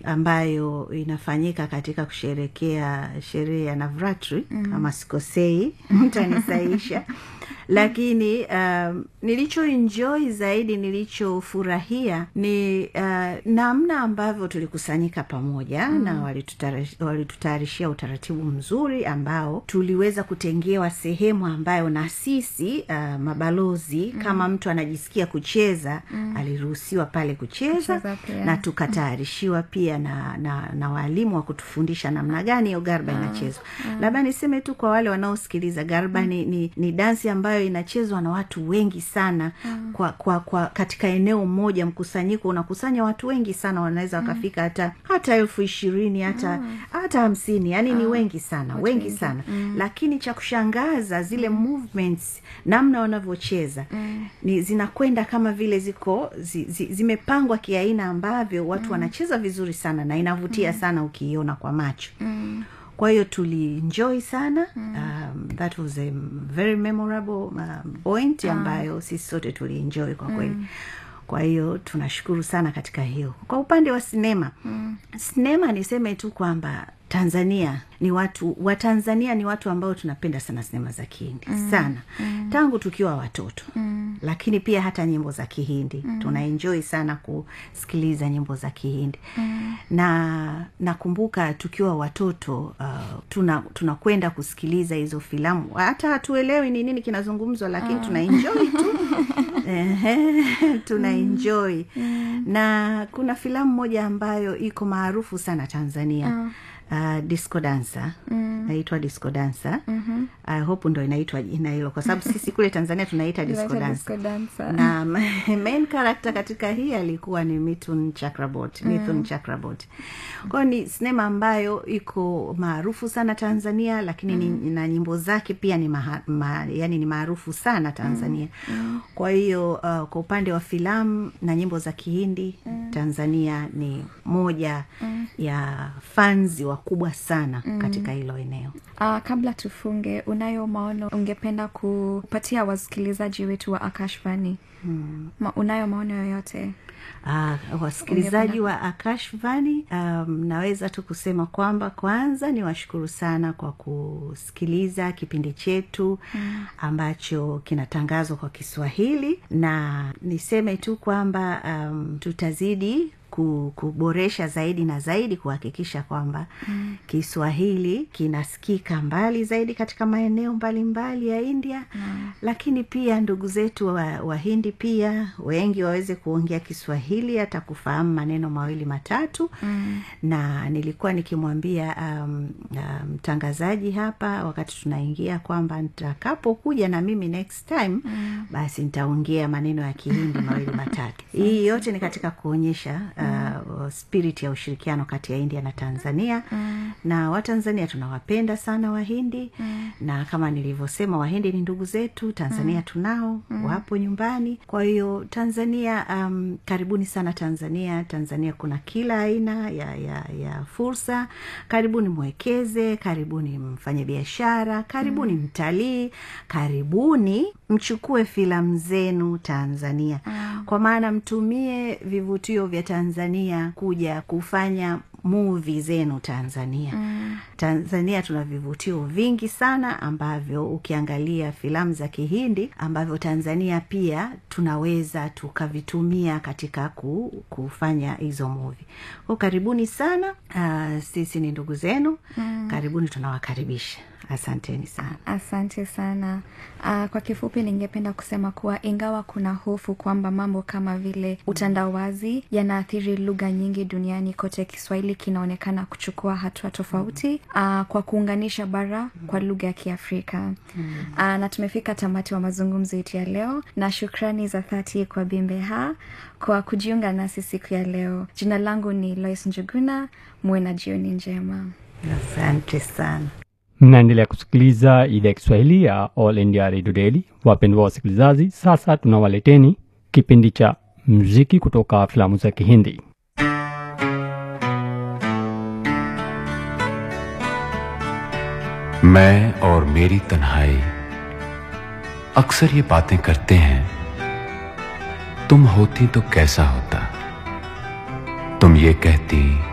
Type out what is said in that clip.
ambayo inafanyika katika kusherekea sherehe ya navratri mm. kama sikosei mtanisaisha lakini um, nilichoenjoy zaidi nilichofurahia ni uh, namna ambavyo tulikusanyika pamoja mm. na walitutayarishia walitutayarishia utaratibu mzuri ambao tuliweza kutengewa sehemu ambayo na sisi uh, mabalozi mm. kama mtu anajisikia kucheza mm. aliruhusiwa pale kucheza Kucheza pia. na tukatayarishiwa pia na, na, na waalimu wa kutufundisha namna gani hiyo garba inachezwa labda niseme tu kwa wale wanaosikiliza garba ni, ni, ni dansi ambayo inachezwa na watu wengi sana kwa, kwa, kwa katika eneo moja mkusanyiko unakusanya watu wengi sana wanaweza wakafika hata hata elfu ishirini hata hata hamsini yani ni wengi sana wengi sana lakini cha kushangaza zile movements namna wanavyocheza ni zinakwenda kama vile ziko zi, zi, zimepangwa kiaina ambavyo watu wanacheza vizuri sana na inavutia sana ukiiona kwa macho kwa hiyo tulienjoy sana um, that was a very memorable um, point ambayo sisi sote tulienjoy kwa kweli kwa hiyo tunashukuru sana katika hiyo kwa upande wa sinema mm. sinema niseme tu kwamba tanzania ni watu watanzania ni watu ambao tunapenda sana sinema za kihindi mm. sana mm. tangu tukiwa watoto mm. lakini pia hata nyimbo za kihindi mm. tunaenjoi sana kusikiliza nyimbo za kihindi mm. na nakumbuka tukiwa watoto uh, tuna tunakwenda kusikiliza hizo filamu hata hatuelewi ni nini kinazungumzwa lakini uh. tunaenjoi tu Ehe, tuna enjoy na kuna filamu moja ambayo iko maarufu sana tanzania uh, disco dancer naitwa disco dancer mm-hmm. i hope ndo inaitwa jina hilo kwa sababu sisi kule tanzania tunaita disco Inaitwa dancer disco dancer. na main character katika hii alikuwa ni Mithun Chakraborty Mithun Chakraborty kwayo ni sinema ambayo iko maarufu sana Tanzania lakini ni, na nyimbo zake pia ni maha, ma, yani ni maarufu sana Tanzania kwa hiyo uh, kwa upande wa filamu na nyimbo za Kihindi Tanzania ni moja ya fanzi wakubwa sana katika hilo eneo Uh, kabla tufunge unayo maono ungependa kupatia wasikilizaji wetu wa akashvani hmm. Ma, unayo maono yoyote Uh, wasikilizaji wa akashvani um, naweza tu kusema kwamba kwanza ni washukuru sana kwa kusikiliza kipindi chetu mm. ambacho kinatangazwa kwa kiswahili na niseme tu kwamba um, tutazidi ku- kuboresha zaidi na zaidi kuhakikisha kwamba mm. kiswahili kinasikika mbali zaidi katika maeneo mbalimbali ya india mm. lakini pia ndugu zetu wahindi wa Wahindi pia wengi waweze kuongea kiswahili hata kufahamu maneno mawili matatu mm. na nilikuwa nikimwambia mtangazaji um, um, hapa wakati tunaingia kwamba nitakapokuja na mimi next time mm. basi nitaongea maneno ya kihindi mawili matatu hii yote ni katika kuonyesha uh, spirit ya ushirikiano kati ya india na tanzania mm. na watanzania tunawapenda sana wahindi mm. na kama nilivyosema wahindi ni ndugu zetu tanzania mm. tunao mm. wapo nyumbani kwa hiyo tanzania um, karibuni sana tanzania tanzania kuna kila aina ya, ya, ya fursa karibuni mwekeze karibuni mfanye biashara karibuni mm. mtalii karibuni mchukue filamu zenu tanzania mm. kwa maana mtumie vivutio vya tanzania kuja kufanya muvi zenu tanzania mm. tanzania tuna vivutio vingi sana ambavyo ukiangalia filamu za kihindi ambavyo tanzania pia tunaweza tukavitumia katika ku, kufanya hizo muvi ko karibuni sana uh, sisi ni ndugu zenu mm. karibuni tunawakaribisha asanteni sana asante sana uh, kwa kifupi ningependa kusema kuwa ingawa kuna hofu kwamba mambo kama vile utandawazi yanaathiri lugha nyingi duniani kote kiswahili kinaonekana kuchukua hatua tofauti uh, kwa kuunganisha bara kwa lugha ya kiafrika uh, na tumefika tamati wa mazungumzo yetu ya leo na shukrani za dhati kwa bimbeha kwa kujiunga nasi siku ya leo jina langu ni lois njuguna muwe na jioni njema asante sana mnaendelea kusikiliza idhaa ya kiswahili ya all india radio daily wapendwa wasikilizaji sasa tunawaleteni kipindi cha mziki kutoka filamu za kihindi मैं और मेरी तन्हाई अक्सर ये बातें करते हैं तुम होती तो कैसा होता तुम ये कहती